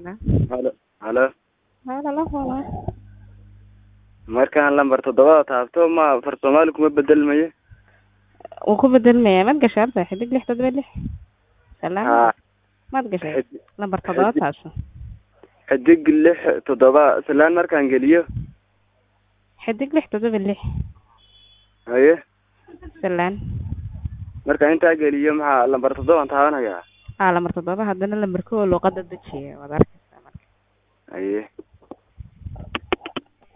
Hello. halo halo Halo, la walaal. markaan lambar toddobada taabto ma far soomaali kuma bedelmayo Wuu ku bedelmayaa maad gashay horta xidig lix toddoba lix salaam haa maad gashay xid- lambar toddoba xidig- taabso xidig lix toddoba salaan markaan geliyo xidig lix toddoba lix haye salaan markaan intaa geliyo maxaa lambar toddobaan taabanayaa aa lambar toddoba haddana lambar kow luuqada dejiya waad arkaysaa marka haye